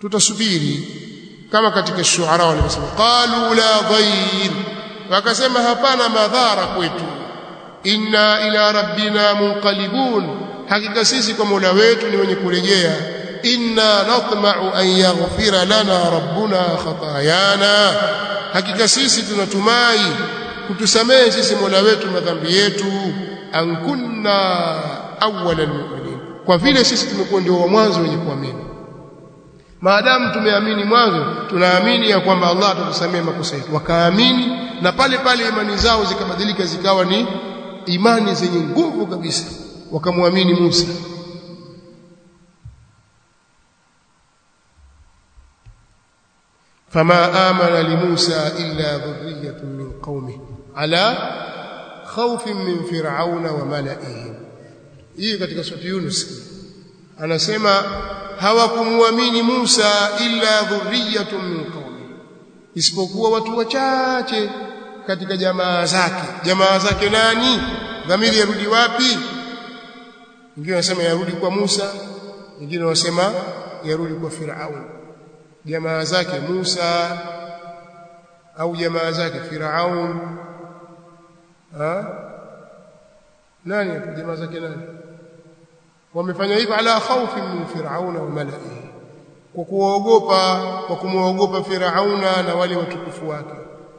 tutasubiri kama katika shuara walivyosema qalu la dhair wakasema hapana madhara kwetu inna ila rabbina munqalibun hakika sisi kwa Mola wetu ni wenye kurejea inna natma'u an yaghfira lana rabbuna khatayana hakika sisi tunatumai kutusamehe sisi Mola wetu madhambi yetu an kunna awwalal mu'minin kwa vile sisi tumekuwa ndio wa mwanzo wenye kuamini maadamu tumeamini mwanzo tunaamini ya kwamba Allah atatusamehe makosa yetu wakaamini na pale pale imani zao zikabadilika zikawa ni imani zenye nguvu kabisa wakamwamini Musa فما آمن لموسى إلا ذرية من قومه على خوف من فرعون وملئه hii katika sura Yunus anasema hawakumwamini Musa illa dhurriyatun min qaumi isipokuwa watu wachache katika jamaa zake jamaa zake nani dhamiri yarudi wapi wengine wanasema yarudi kwa Musa wengine wanasema yarudi kwa Firaun jamaa zake Musa au jamaa zake Firaun ha nani jamaa zake nani wamefanya hivyo ala khawfi min Firauna wa malaihi kwa kuogopa kwa kumwogopa Firauna na wale watukufu wake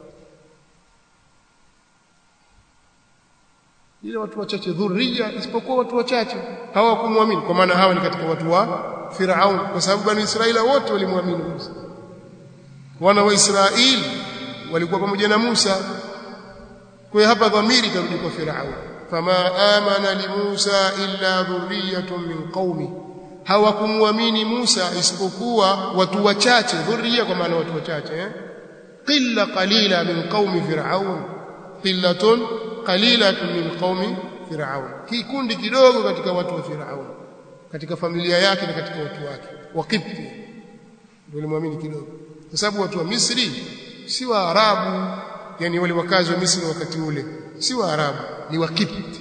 ile watu wachache dhurriya isipokuwa watu wachache hawakumwamini kwa maana hawa ni katika watu wa Firaun kwa sababu bani Israila wote walimwamini Musa wana wa Israeli walikuwa pamoja na Musa kwa hiyo hapa dhamiri tarudi kwa Firaun fama amana li Musa illa dhurriyatun min qaumi hawakumwamini Musa isipokuwa watu wachache dhurriya kwa maana watu wachache eh qilla qalila min qaumi Firaun qillatun qalilatun min qaumi Firaun kikundi kidogo katika watu wa Firaun katika familia yake na katika watu wake waqibti ndio walimwamini kidogo kwa sababu watu wa Misri si wa Arabu yani wale wakazi wa Misri wakati ule si wa Arabu ni waqibti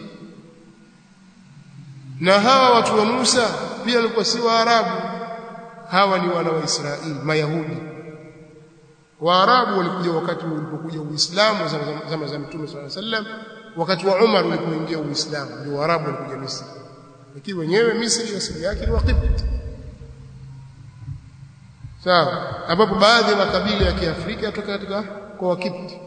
na hawa watu wa Musa pia walikuwa si wa Arabu hawa ni wana wa Israeli mayahudi Waarabu walikuja wakati ulipokuja Uislamu zama za Mtume صلى الله عليه وسلم wakati wa Umar ulipoingia Uislamu ndio Waarabu walikuja Misri lakini wenyewe Misri asili yake ni Waqibti sawa ambapo baadhi ya makabila ya Kiafrika yatoka katika kwa Waqibti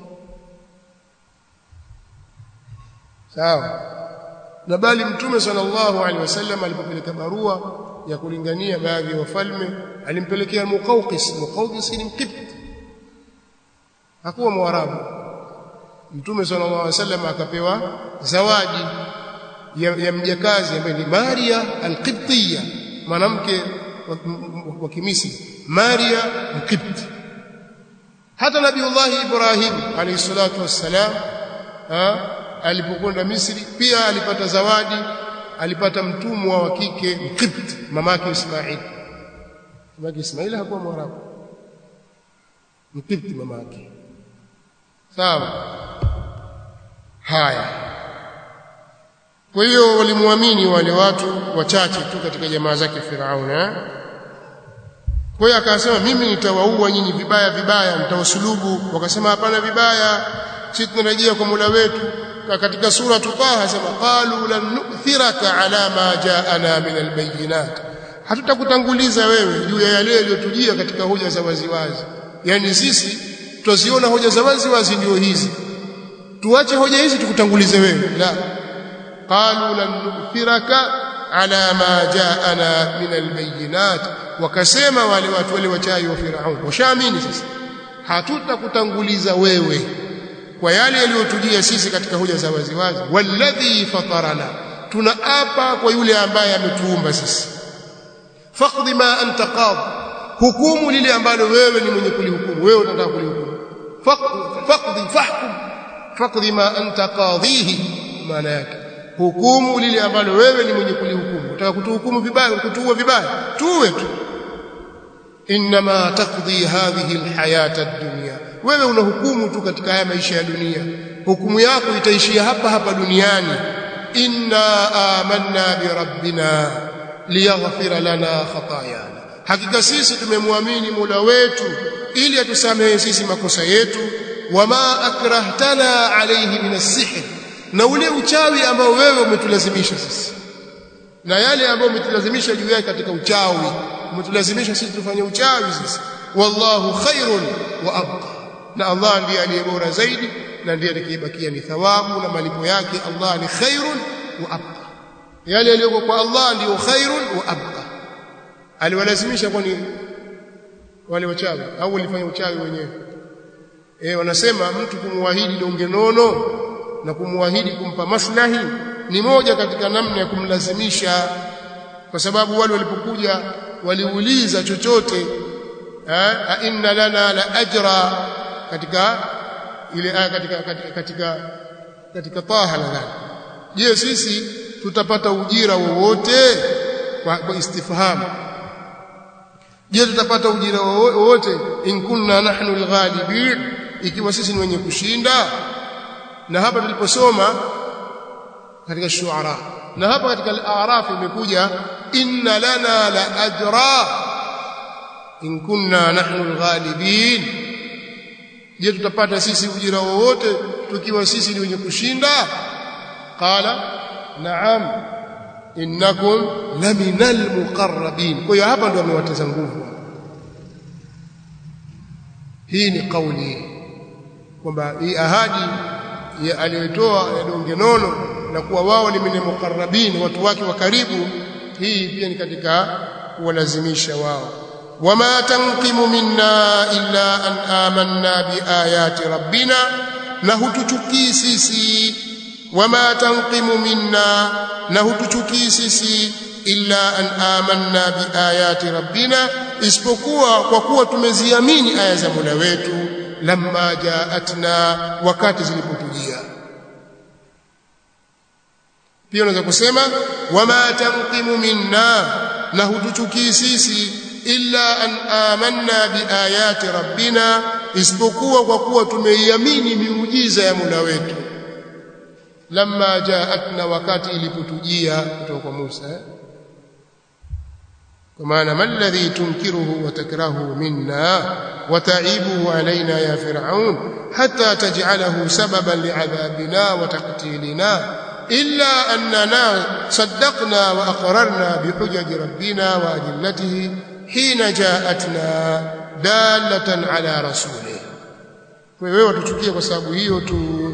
sawa na bali Mtume sallallahu alaihi wasallam alipopeleka barua ya kulingania baadhi ya wafalme alimpelekea Muqawqis Muqawqis ni Mqibti hakuwa Mwarabu Mtume sallallahu alaihi wasallam akapewa zawadi ya, ya mjakazi ambaye ni Maria al-Qibtiyya mwanamke wa Kimisri Maria al-Qibti hata Nabiullah Ibrahim alayhi salatu wassalam alipokwenda Misri pia alipata zawadi alipata mtumwa wa kike Mqibti mamake Ismail mamake Ismail hakuwa Mwarabu Mqibti mamake sawa haya kwa hiyo walimwamini wale watu wachache tu katika jamaa zake Firauna kwa hiyo akasema mimi nitawaua nyinyi vibaya vibaya nitawasulubu wakasema hapana vibaya sisi tunarejea kwa Mola wetu katika sura Taha sema qalu lan nu'thiraka ala ma ja'ana min albayinat hatutakutanguliza wewe juu ya yale yaliyotujia katika hoja za waziwazi yani sisi tutaziona hoja za waziwazi ndio hizi tuache hoja hizi tukutangulize wewe la qalu lan nu'thiraka ala ma ja'ana min albayinat wakasema wale watu wale wachai wa Firaun washaamini sasa hatutakutanguliza wewe kwa yale yaliyotujia sisi katika hoja za waziwazi walladhi fatarana tunaapa kwa yule ambaye ametuumba sisi faqdi ma anta qad hukumu lile ambalo wewe ni mwenye kulihukumu wewe unataka kulihukumu faqdi fahkum faqdi ma anta qadhihi maana yake hukumu lile ambalo wewe ni mwenye kulihukumu unataka kutuhukumu vibaya kutuua vibaya tuwe tu inma taqdi hadhihi alhayata ad-dunya wewe unahukumu tu katika haya maisha ya dunia hukumu yako itaishia hapa hapa duniani inna amanna bi rabbina liyaghfira lana khatayana hakika sisi tumemwamini Mola wetu ili atusamehe sisi makosa yetu wama akrahtana alayhi min as-sihr na ule uchawi ambao wewe umetulazimisha sisi na yale ambayo umetulazimisha juu yake katika uchawi umetulazimisha sisi tufanye uchawi sisi wallahu khairun wa abqa na Allah ndiye aliye bora zaidi na ndiye atakayebakia ni thawabu na malipo yake Allah ni khairun wa abqa yale yaliyoko kwa Allah ndiyo khairun wa abqa aliwalazimisha kwani wale wachawi au walifanya uchawi wenyewe eh wanasema mtu kumwahidi donge nono na kumwahidi kumpa maslahi ni moja katika namna ya kumlazimisha kwa sababu wale walipokuja waliuliza chochote a inna lana la ajra katika ile aya katika katika katika, katika taha nadhani je sisi tutapata ujira wowote kwa, kwa istifhamu je tutapata ujira wowote in kunna nahnu alghalibin ikiwa sisi ni wenye kushinda na hapa tuliposoma katika shuara na hapa katika al-a'raf imekuja inna lana la ajra in kunna nahnu alghalibin je tutapata sisi ujira wowote tukiwa sisi ni wenye kushinda qala na'am innakum laminal muqarrabin kwa hiyo hapa ndio amewataza nguvu hii ni kauli kwamba hii ahadi aliyotoa ya donge nono na kuwa wao ni min muqarrabin watu wake wa karibu hii pia ni katika kuwalazimisha wao wama tanqimu minna illa an amanna biayati rabbina na hutuchukii sisi wama tanqimu minna na hutuchukii sisi illa an amanna biayati rabbina isipokuwa kwa kuwa tumeziamini aya za Mola wetu lamma jaatna wakati zilipotujia pia unaweza kusema wama tanqimu minna na hutuchukii sisi illa an amanna biayati rabbina isipokuwa kwa kuwa tumeiamini miujiza ya Mola wetu lamma jaatna wakati ilipotujia kutoka kwa Musa kwa maana malladhi tunkiruhu wa takrahu minna wa ta'ibuhu alaina ya fir'aun hatta taj'alahu sababan li'adhabina wa taqtilina illa annana saddaqna wa aqrarna bihujaji rabbina wa adillatihi hina ja'atna dalatan ala rasulih wewe watuchukie kwa sababu hiyo tu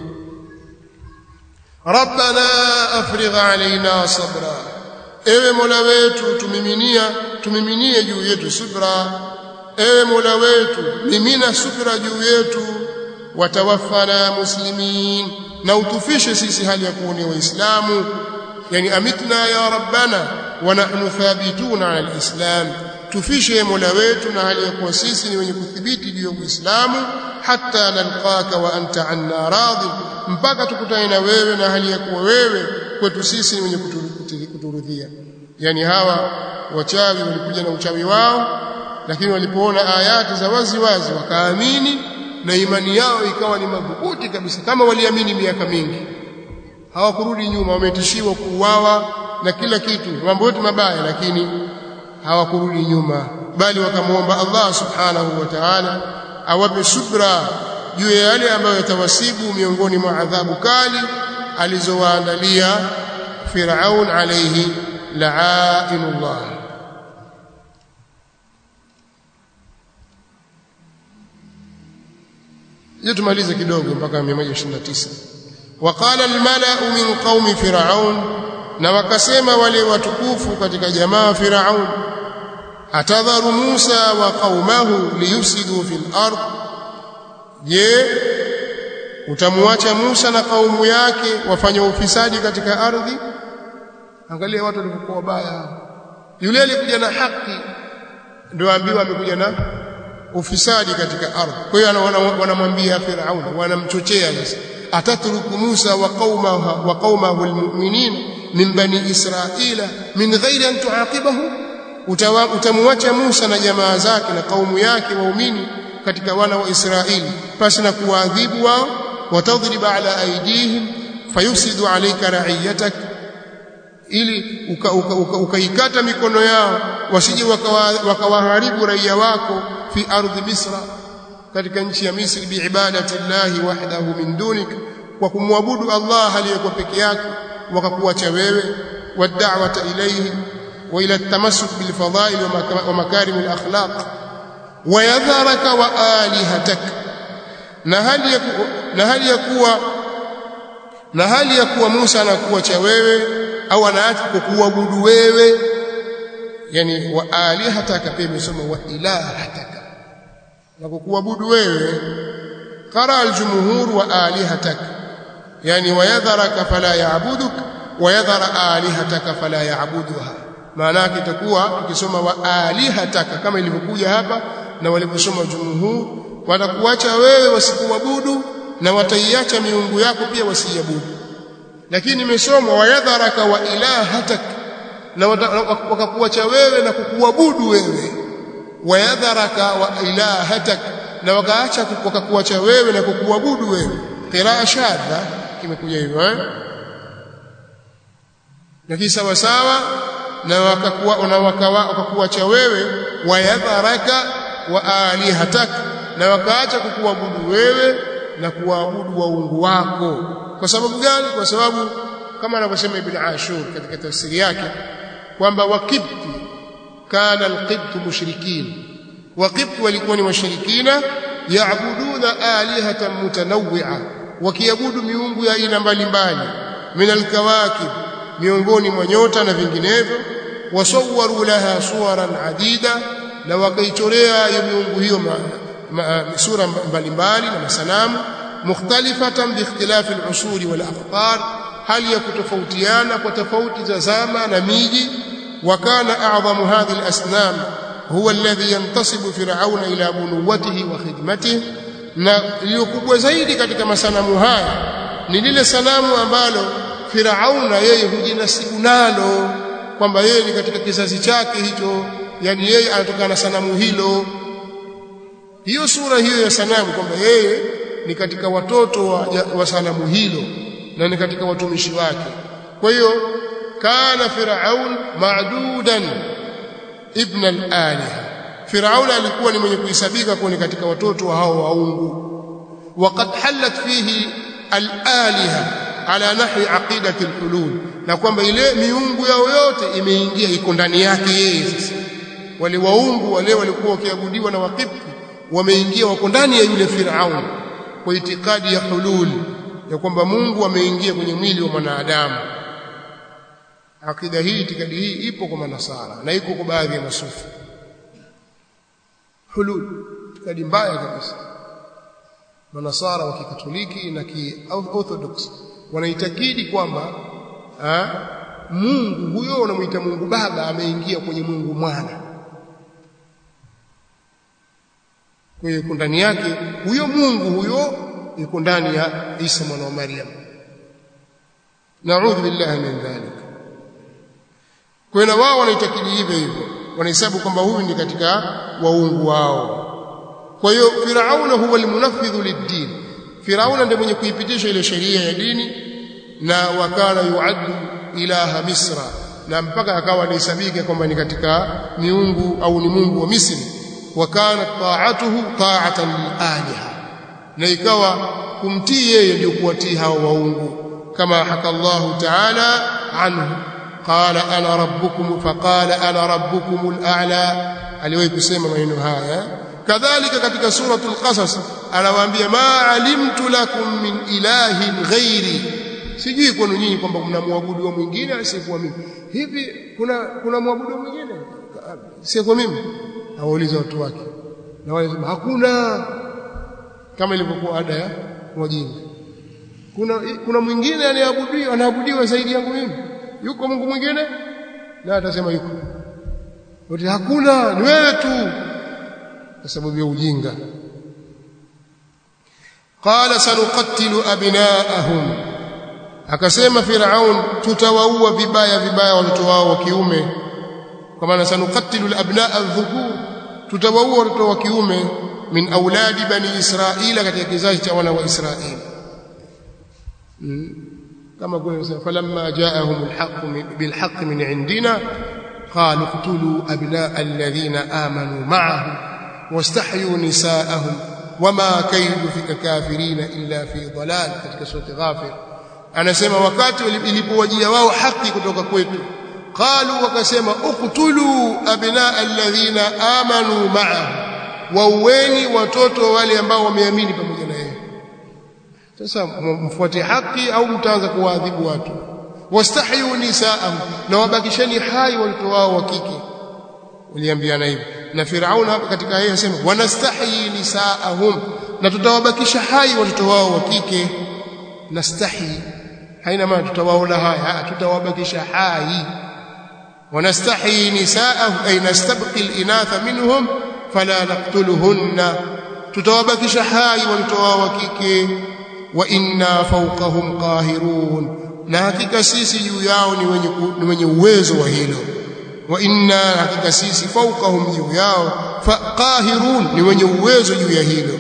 rabbana afrigh alaina sabra ewe mola wetu tumiminia tumiminie juu yetu subra ewe mola wetu mimina subra juu yetu watawaffana muslimin na utufishe sisi hali ya kuwa ni waislamu yani amitna ya rabbana wa nahnu thabituna ala alislam tufishe mola wetu na hali ya kuwa sisi ni wenye kuthibiti juu ya uislamu hatta nalqaka wa anta anna radhi mpaka tukutane na wewe na hali ya kuwa wewe kwetu sisi ni wenye kuturudhia yani hawa wachawi walikuja na uchawi wao lakini walipoona ayati za wazi wazi wakaamini na imani yao ikawa ni madhubuti kabisa kama waliamini miaka mingi hawakurudi nyuma wametishiwa kuuawa na kila kitu mambo yote mabaya lakini hawakurudi nyuma bali wakamwomba Allah subhanahu wa ta'ala awape subra juu ya yale ambayo yatawasibu miongoni mwa adhabu kali alizowaandalia Firaun alayhi la'inullah hiyo tumalize kidogo mpaka 129 waqala almala'u min qaumi fir'aun na wakasema wale watukufu katika jamaa fir'aun atadharu Musa wa qaumahu liyufsidu fil ard je utamwacha Musa na kaumu yake wafanye ufisadi katika ardhi angalia watu walivyokuwa wabaya yule alikuja na haki ndio ambiwa amekuja na ufisadi katika ardhi kwa hiyo wanamwambia Firaun wanamchochea sasa atatruku Musa wa qaumahu wa qaumahu almu'minin min bani Israila min ghairi an tuaqibahu utamwacha Musa na jamaa zake na kaumu yake waumini katika wana wa Israeli pasi na kuwaadhibu wao watadhriba ala aidihim fayufsidu alayka ra'iyatak ili ukaikata uka, uka, uka mikono yao wasije wakawaharibu waka raia wako fi ardhi misra katika nchi ya Misri biibadati llahi wahdahu min dunik kwa kumwabudu Allah aliyekuwa peke yake wakakuacha wewe wad'awata ilayhi wa ila at-tamassuk bil fadail wa makarim al akhlaq wa yadharaka wa alihatak na hali ya na hali ya kuwa na hali ya kuwa Musa anakuacha wewe au anaacha kukuabudu wewe yani wa alihataka pia imesoma wa ilahataka na kukuabudu wewe qara aljumhur wa alihataka yani wayadharaka fala yaabuduk wayadhara alihataka fala yaabuduha maana yake itakuwa tukisoma wa alihataka kama ilivyokuja hapa na waliposoma jumhur watakuacha wewe wasikuabudu na wataiacha miungu yako pia wasiabudu lakini imesomwa wayadharaka wa ilahatak na wakakuacha wewe na kukuabudu wewe wayadharaka wa ilahatak na wakaacha wakakuacha wewe na kukuabudu wewe qiraa shadha kimekuja hivyo eh lakini sawa sawa na wakakuwa na wakakuacha wewe wayadharaka wa alihatak na wakaacha kukuabudu wewe na kuabudu waungu wako kwa sababu gani kwa sababu kama anavyosema ibn ashur katika tafsiri yake kwamba waqibti kana alqibtu mushrikin waqibti walikuwa ni washirikina yaabuduna alihatan mutanawwi'a wakiabudu miungu ya aina mbalimbali min alkawakib miongoni mwa nyota na vinginevyo wasawwaru laha suwaran adida na wakaichorea hiyo miungu hiyo sura mbalimbali na masanamu mukhtalifatan biikhtilafi al-usuri wal aqtar hali ya kutofautiana kwa tofauti za zama na miji wa kana a'zamu hadhihi al-asnam huwa alladhi yantasibu fir'auna ila bunuwatihi wa khidmatihi na iliyokubwa zaidi katika masanamu haya ni lile sanamu ambalo Firauna yeye hujinasibu nalo kwamba yeye ni katika kizazi chake hicho yani yeye anatokana na sanamu hilo hiyo sura hiyo ya sanamu kwamba yeye ni katika watoto wa, wa sanamu hilo na ni katika watumishi wake kwa hiyo kana firaun ma'dudan ibn al-aliha firaun alikuwa ni mwenye kuhesabika kuwa ni katika watoto wa hao waungu waqad halat fihi al-aliha ala nahwi aqidati al-hulul na kwamba ile miungu yao yote imeingia iko ndani yake yeye sasa wale waungu wale walikuwa wakiabudiwa na wakipti wameingia wako ndani ya yule Firaun kwa itikadi ya hulul ya kwamba Mungu ameingia kwenye mwili wa mwanadamu akida hii itikadi hii ipo kwa manasara na iko kwa baadhi ya masufi hulul itikadi mbaya kabisa manasara wa kikatoliki na kiorthodox wanaitakidi kwamba Mungu huyo unamuita Mungu Baba ameingia kwenye Mungu Mwana kwa hiyo ndani yake huyo Mungu huyo yuko ndani ya Isa mwana wa Maryam naudhu billahi min dhalik kwa hiyo wao wanaitakidi hivyo hivyo wanahesabu kwamba huyu ni katika waungu wao kwa hiyo Firauna huwa almunaffidhu lid-din Firauna ndiye mwenye kuipitisha ile sheria ya dini na wakala yuaddu ilaha Misra na mpaka akawa anahesabika kwamba ni katika miungu au ni Mungu wa Misri وكانت طاعته طاعه للالهه na ikawa kumtii yeye ndio kuwatii hao waungu kama haka Allah ta'ala anhu qala ana rabbukum faqala ana rabbukum al-a'la aliwahi kusema maneno haya kadhalika katika suratul qasas anawaambia ma alimtu lakum min ilahin ghairi sijui kwenu nyinyi kwamba mnamwabudu mwingine asiyekuwa mimi hivi kuna kuna mwabudu mwingine sio mimi awauliza watu wake na wale sema hakuna kama ilivyokuwa ada ya wajinga kuna kuna mwingine anayeabudiwa anaabudiwa zaidi yangu mimi yuko Mungu mwingine na atasema yuko wote hakuna ni wewe tu kwa sababu ya ujinga qala sanuqattilu abnaahum akasema firaun tutawaua vibaya vibaya watoto wao wa kiume kwa maana sanuqattilu al-abnaa adh-dhukur tutawaua watoto wa kiume min auladi bani israila katika kizazi cha wana wa israeli kama kwa falamma jaahum alhaq bilhaq min indina qalu qtulu abnaa alladhina amanu ma'ahu wastahyu nisaahum wama kaidu fika kafirina illa fi dalal katika sura ghafir anasema wakati ilipowajia wao haki kutoka kwetu qalu wakasema uqtulu abnaa alladhina amanu ma'ahu waueni watoto wale ambao wameamini pamoja na yeye sasa mfuate haki au mtaanza kuwaadhibu watu wastahyu nisaahum na wabakisheni hai watoto wao wa kike waliambiana hivi na Firaun hapa katika yeye anasema wanastahi nisaahum na tutawabakisha hai watoto wao wa kike nastahi haina maana tutawaona haya tutawabakisha hai wanastahi nisaahum ay nastabqi al-inatha minhum fala naqtuluhunna tutawabakisha hai watoto wao wa kike wa inna fawqahum qahirun na hakika sisi juu yao ni wenye ni wenye uwezo wa hilo wa inna hakika sisi fawqahum juu yao qahirun ni wenye uwezo juu ya hilo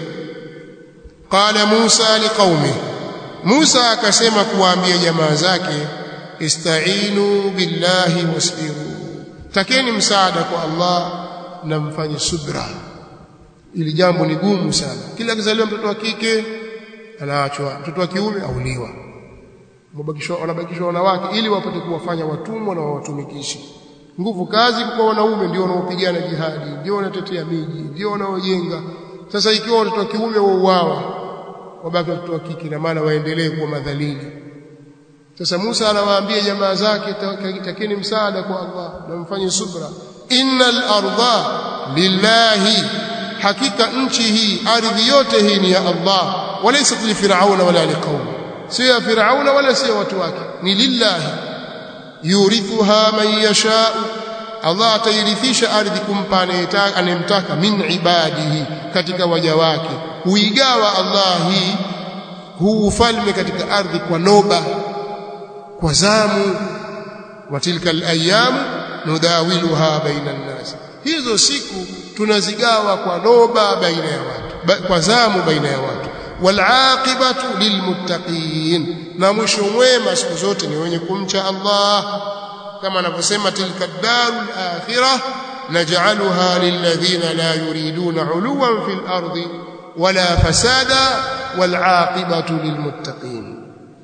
qala Musa liqaumi Musa akasema kuwaambia jamaa zake istainu billahi wasbiru takeni msaada kwa Allah na mfanye subra ili jambo ni gumu sana kila akizaliwa mtoto wa kike anaachwa mtoto wa kiume auliwa mabakishwa wanabakishwa wanawake ili wapate kuwafanya watumwa na wawatumikishe nguvu kazi kwa wanaume ndio wanaopigana jihadi ndio wanatetea miji ndio wanaojenga sasa ikiwa watoto wa kiume wauawa wabaki watoto wa kike na maana waendelee kuwa madhalili sasa Musa anawaambia jamaa zake takeni msaada kwa Allah na mfanye subra innal arda lillahi hakika nchi hii ardhi yote hii ni ya Allah walaysa li fir'auna wala liqaum si ya fir'auna wala si watu wake ni lillahi yurithuha man yasha Allah atairithisha ardhi kumpa anayetaka anemtaka min ibadihi katika waja wake huigawa Allah hii huu ufalme katika ardhi kwa noba kwa zamu wa tilka al-ayyam nudawiluha baina an-nas hizo siku tunazigawa kwa noba baina ya watu ba, kwa zamu baina ya watu walaqibatu lilmuttaqin na mwisho mwema siku zote ni wenye kumcha Allah kama anavyosema tilka darul akhirah naj'aluha lilladhina la yuriduna 'uluwan fil ardi wala fasada walaqibatu lilmuttaqin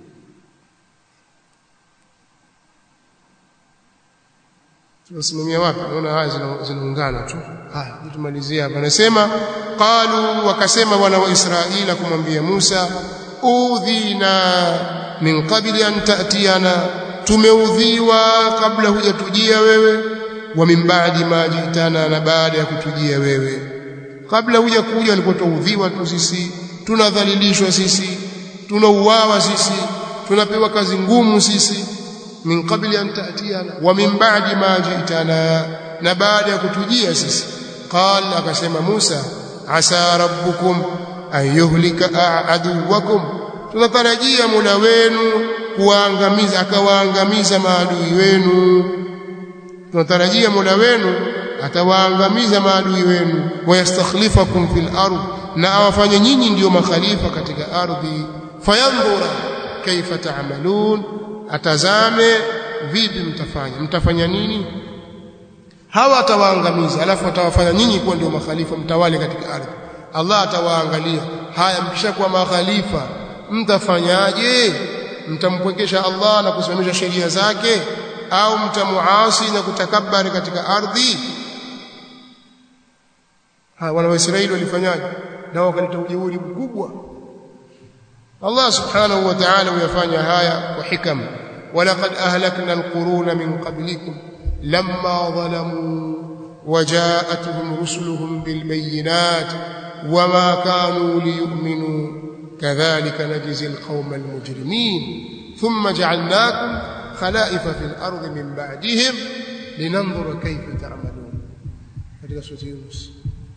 tunasimamia wapi naona haya zinaungana tu haya tumalizie hapa anasema qalu wakasema wana wa israila kumwambia Musa udhina min qabli an ta'tiyana tumeudhiwa kabla hujatujia wewe wa min ba'di ma jitana na baada ya kutujia wewe kabla huja kuja walikuwa tuudhiwa tu sisi tunadhalilishwa sisi tunauawa sisi tunapewa kazi ngumu sisi min qabli an ta'tiyana wa min ba'di ma ji'tana na baada ya kutujia sisi qala akasema Musa asa rabbukum an yuhlika aduwakum tunatarajia Mola wenu kuwaangamiza akawaangamiza maadui wenu tunatarajia Mola wenu atawaangamiza maadui wenu wayastakhlifakum fil ardh na awafanye nyinyi ndiyo makhalifa katika ardhi fayandhura kaifa ta'malun atazame vipi mtafanya mtafanya nini hawa atawaangamiza alafu atawafanya nyinyi kuwa ndio makhalifa mtawale katika ardhi Allah atawaangalia haya mkishakuwa makhalifa mtafanyaje mtampwekesha Allah na kusimamisha sheria zake au mtamuasi na kutakabari katika ardhi ha wana wa Israeli walifanyaje na wakaleta ujeuri mkubwa Allah subhanahu wa ta'ala huyafanya haya kwa hikam walaqad ahlakna alquruna min qablikum lamma zalamu وجاءتهم رسلهم بالبينات وما كانوا ليؤمنوا كذلك نجزي القوم المجرمين ثم جعلناكم خلائف في الأرض من بعدهم لننظر كيف تعملون katika sura Yunus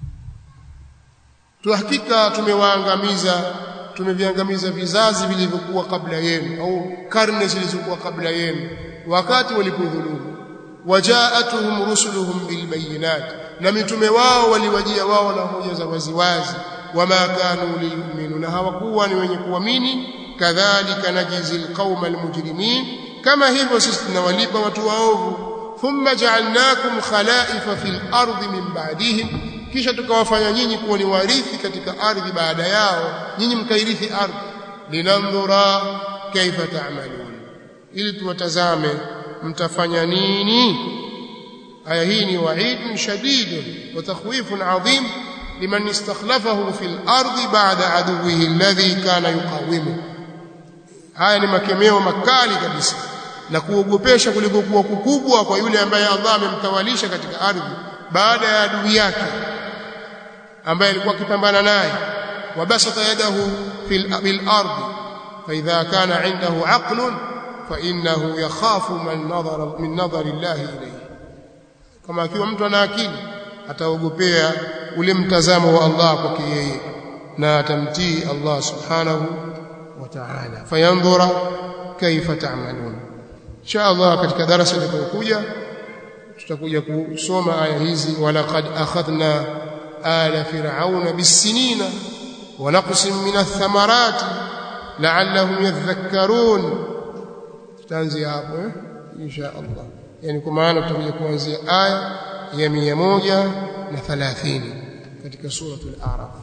tuhakika tumewaangamiza tumeviangamiza vizazi vilivyokuwa kabla yenu au karne zilizokuwa kabla yenu wakati walipodhulumu wajaatuhum rusuluhum bilbayinat na mitume wao waliwajia wao na hoja za waziwazi wama kanu liyuminu na hawakuwa ni wenye kuamini kadhalika najzi alqauma almujrimin kama hivyo sisi tunawalipa watu waovu thumma ja'alnakum khalaifa fil ardi min ba'dihim kisha tukawafanya nyinyi kuwa ni warithi katika ardhi baada yao nyinyi mkairithi ardhi linandhura kaifa ta'malun ili tuwatazame mtafanya nini aya hii ni wa'id shadid wa takhwif 'azim liman istakhlafahu fil ardi ba'da aduwwihi alladhi kana yuqawimu haya ni makemeo makali kabisa na kuogopesha kuliko kuwa kukubwa kwa yule ambaye Allah amemtawalisha katika ardhi baada ya adui yake ambaye alikuwa akipambana naye wabasata yadahu fil ardi fa idha kana indahu aqlun fa innahu yakhafu man nadhara min nadhari Allah ilayhi kama akiwa mtu ana akili ataogopea ule mtazamo wa Allah kwake yeye na atamtii Allah subhanahu wa ta'ala fayanzura kaifa ta'malun insha Allah katika darasa litakayokuja tutakuja kusoma aya hizi walaqad akhadna ala fir'auna bisinina wa naqsim min ath-thamarati la'allahum yadhakkarun tutaanzia hapo eh insha Allah yani kwa maana tutakuja kuanzia aya ya 130 katika suratul a'raf